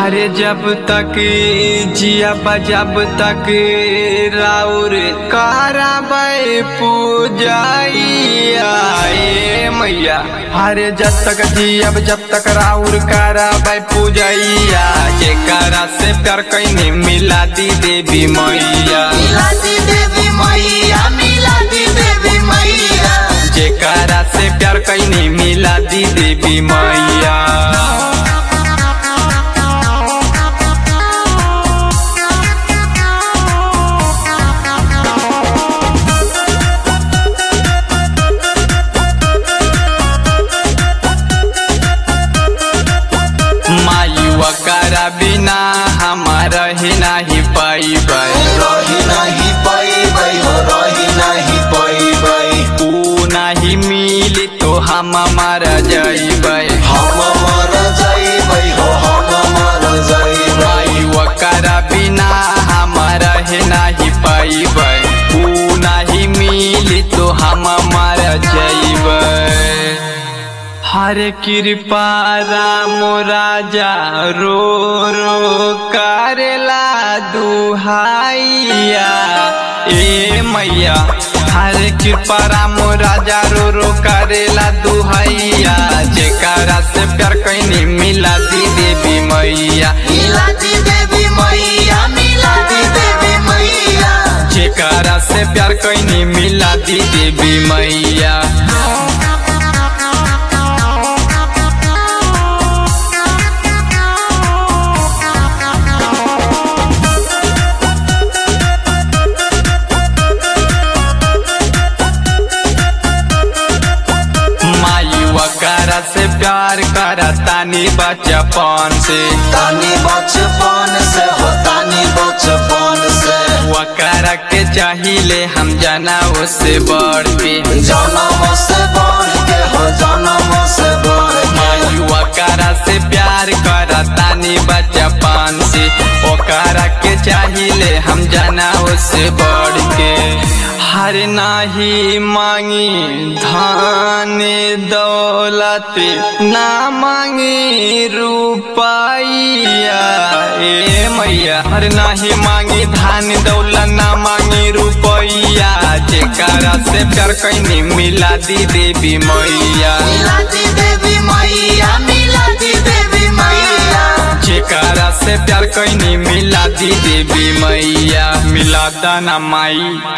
हरे जब तक जिया जब तक राउर कराबै पूजाइया ए मैया हरे जब तक जियब जब तक राउर कराबै पूजैया जेकरा से प्यार कैनी मिला दी देवी मैया मिलाती देवी मैया मिलाती देवी मैया जेकरा से प्यार कैनी मिला दी देवी मैया मायुआ करा बिना हमारा ही नहीं पैबै रही नहीं पैबै हो रही नहीं पैबै तू नहीं मिली तो हम मर जैबै हम मर जइबै हो हम मर जइबै मायुआ करा बिना हमारा ही नहीं पैबै तू नहीं मिली तो हम मर जैबै हर कृपा राम राजा रो रो करेला दुहाइया ए मैया हर कृपा राम राजा रो रो करेला दुहाइया जेकरा से प्यार कैनी मिला दी देवी मैया मिलाती देवी मैया मिलाती देवी मैया जेकरा से प्यार कैनी मिला दी देवी मैया मायुआ करा से प्यार करा तानी बचपन से तानी बचपन से हो तानी बचपन से वकरा के चाहिए हम जाना उससे बढ़ के जन्म से बढ़ के हो जन्म से बढ़ के मायुआ करा से प्यार करा तानी बचपन से ओकरा के चाहिए हम जाना उससे बढ़ के हर नाही मांगी धन दौलत ना मांगी रुपैया ए मैया हर नाही मांगी धन दौलत ना मांगी रुपैया जेकरा से प्यार कैनी मिला दी देवी मैया मिलाती देवी मैया मिलाती देवी मैया जेकरा से प्यार कैनी मिला दी देवी मैया मिला दाना माई